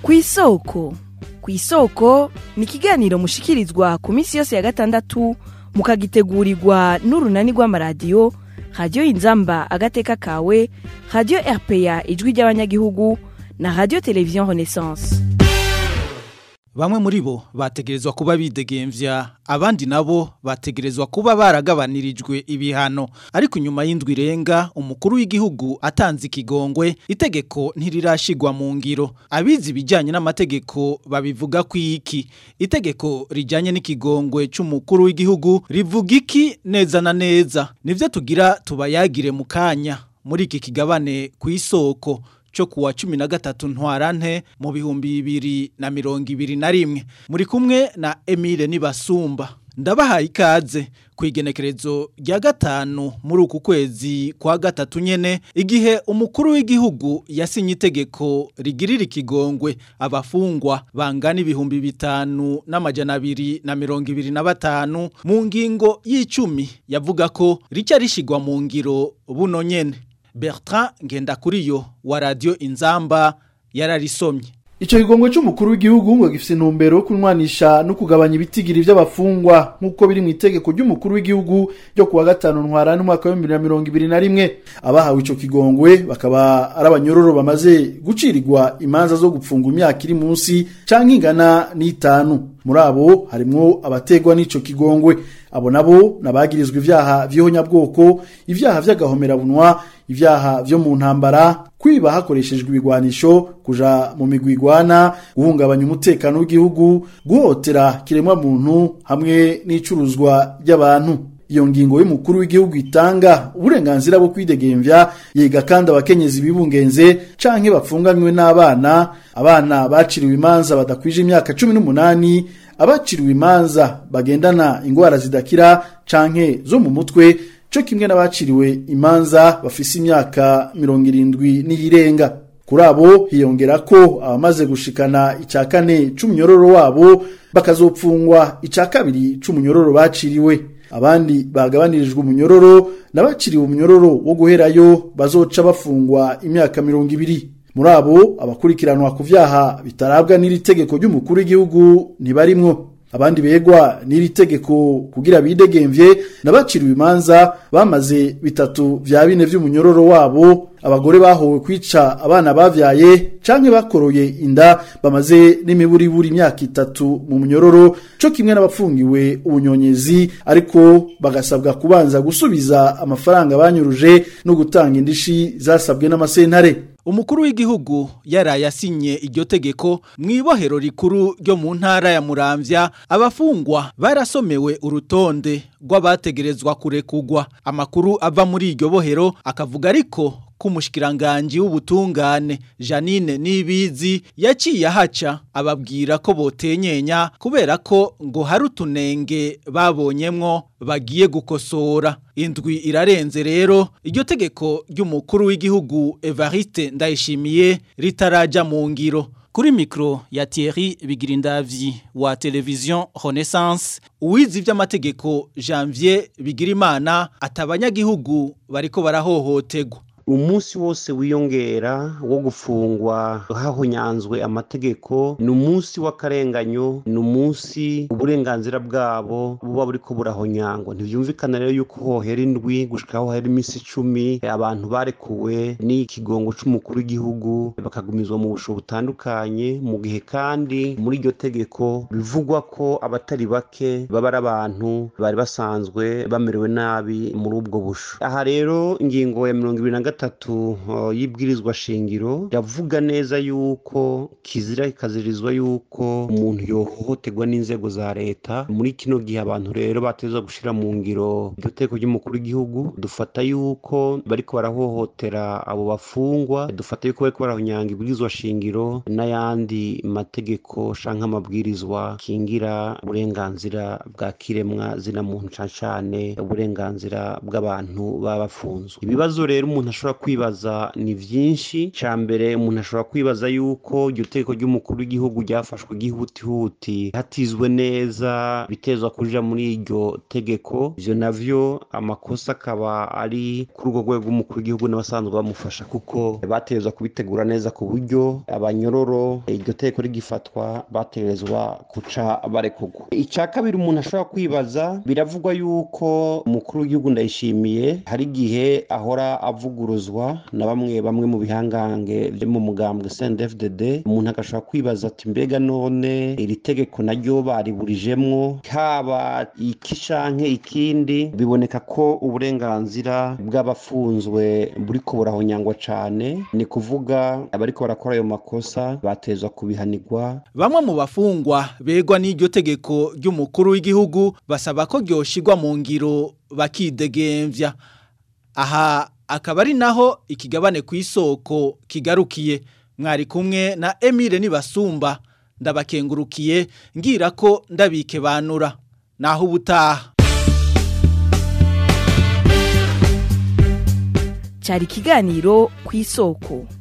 ku isoko ku isoko ni ikiganiro mushikirizwa ku minsi yose ya gatandatu mukagitegurirwa n'urunani rw'amaradiyo radiyo inzamba agateka kawe radiyo rpa ijwi ry'abanyagihugu na radiyo televiziyo renaissance Bamwe muri bo bategerezwa kuba bidegemvya abandi nabo bategerezwa kuba baragabanirijwe ibihano ariko nyuma y'indwi irenga umukuru w'igihugu atanze ikigongwe itegeko ntirirashigwa mu ngiro abizi ibijyanye n'amategeko babivuga ku iki itegeko rijyanye n'ikigongwe c'umukuru w'igihugu rivuga iki neza na neza nivyo tugira tubayagire mu kanya muri iki kigabane ku isoko cyo kuwa cumi na gatatu ntwarante mu bihumbi bibiri na mirongo ibiri na rimwe muri kumwe na Emile Nibasumba ndabahaye ikaze ku igenekerezo rya gatanu muri uku kwezi kwa gatatu nyene igihe umukuru w'igihugu yasinye itegeko rigirira ikigongwe abafungwa bangana ibihumbi bitanu n'amajana abiri na mirongo ibiri na batanu mu ngingo y'icumi yavuga ko rica rishigwa mu ngiro buno nyene Bertrand Ngendakuriyo wa Radio Inzamba yararisomye Ico kigongo c'umukuru w'igihugu ngo gifise intumbero yo kunwanisha no kugabanya ibitigiri vy'abafungwa nk'uko biri mu itegeko ry'umukuru w'igihugu ryo kuwa gatanu ntwarane umwaka wa 2021 abahawe ico kigongwe bakaba ari abanyororo bamaze gucirirwa imanza zo gupfunga imyaka iri munsi canke ingana n'itanu muri abo harimwo abategwa n'ico kigongwe abo nabo nabagirizwa ivyaha vy'ihonyabwoko ivyaha vy'agahomerabunwa ivyaha vyo mu ntambara kwiba hakoreshejwe ibigwanisho kuja mu migwi igwana guhungabanya umutekano w'igihugu guhotera kiremwa muntu hamwe n'icuruzwa ry'abantu iyo ngingo y'umukuru w'igihugu itanga uburenganzira bwo kwidegemvya yiga kandi abakenyezi bibungenze canke bapfunganywe n'abana abana baciriwe imanza badakwije imyaka cumi n'umunani abaciriwe imanza bagendana ingwara zidakira canke zo mu mutwe co kimwe n'abaciriwe imanza bafise imyaka mirongo irindwi n'iyirenga kuri abo hiyongera ko abamaze gushikana icya kane c'umunyororo wabo bakazopfungwa icya kabiri c'umunyororo baciriwe abandi bagabanirijwe umunyororo n'abaciriwe umunyororo wo guherayo bazoca bafungwa imyaka mirongo ibiri muri abo abakurikiranwa ku vyaha bitarabwa n'iri tegeko ry'umukuru w'igihugu ntibarimwo abandi begwa n'iri tegeko kugira bidegemvye nabaciriwe imanza bamaze bitatu vya bine vy'umunyororo wabo abagore bahowe kwica abana bavyaye canke bakoroye inda bamaze n'imiburiburi imyaka itatu mu munyororo co kimwe n'abapfungiwe ubunyonyezi ariko bagasabwa kubanza gusubiza amafaranga banyuruje no gutanga indishi zasabwe n'amasentare umukuru w'igihugu yaraye asinye iryo tegeko mu ibohero rikuru ryo mu ntara ya muramvya abafungwa barasomewe urutonde rw'abategerezwa kurekugwa amakuru ava muri iryo bohero akavuga ariko k'umushikiranganji w'ubutungane Janine Nibizi yaciye ahaca ababwira ko botenyenya kubera ko ngo hari utunenge babonyemwo bagiye gukosora indwi irarenze rero iryo tegeko ry'umukuru w'igihugu Evariste Ndayishimiye ritaraja mu ngiro kuri mikro ya Thierry Bigirindavyi wa television Renaissance uwizi vy'amategeko Janvier Bigirimana atabanyagihugu bariko barahohotegwa umunsi wose wiyongera wo gufungwa hahonyanzwe amategeko ni umunsi w'akarenganyo ni umunsi uburenganzira bwabo buba buriko burahonyangwa ntibyumvikana rero yuko hohera indwi gushika hohera iminsi icumi abantu barekuwe n'ikigongo c'umukuru w'igihugu bakagumizwa mu busho butandukanye mu gihe kandi muri iryo tegeko bivugwa ko abatari bake baba ari abantu bari basanzwe bamerewe nabi muri ubwo busho aha rero ingingo ya mirongo ibiri na gatatu y'ibwirizwa shingiro yavuga neza yuko kizira ikazirizwa yuko umuntu yohohoterwa n'inzego za leta muri kino gihe abantu rero bateza gushira mu ngiro iryo teko ry'umukuru w'igihugu dufata yuko bariko barahohotera abo bafungwa dufata yuko bariko barahonyanga ibwirizwa shingiro n'ayandi mategeko canke amabwirizwa kingira uburenganzira bwa kiremwa zina muntu cane cane uburenganzira bw'abantu baba bafunzwe ibibazo rero umuntu ashobora ashobora kwibaza ni vyinshi ca mbere umuntu ashobora kwibaza yuko iryo tegeko ry'umukuru w'igihugu ryafashwe gihutihuti hatizwe neza bitezwa kuja muri iryo tegeko ivyo navyo amakosa akaba ari kuri urwo rwego rw'umukuru w'igihugu n'abasanzwe bamufasha kuko batezwa kubitegura neza ku buryo abanyororo iryo tegeko rigifatwa bategerezwa kuca barekurwa ica kabiri umuntu ashobora kwibaza biravugwa yuko umukuru w'igihugu ndayishimiye hari igihe ahora avuguruzwa na bamwe bamwe mu bihangange byo mu mugambwe CNDD-FDD umuntu agashobora kwibaza ati mbega none iri tegeko naryo bariburijemwo haba iki canke ikindi biboneka ko uburenganzira bw'abafunzwe buriko burahonyangwa cane ni kuvuga abariko barakora ayo makosa batezwa kubihanirwa Bamwe mu bafungwa begwa n'iryo tegeko ry'umukuru w'igihugu basaba ko ryoshirwa mu ngiro bakidegemvya. Aha akaba ari naho ikigabane ku isoko kigarukiye. Mwari kumwe na Emile Nibasumba ndabakengurukiye ngira ko ndabike banura. Naho ubutaha. cyari ikiganiro ku isoko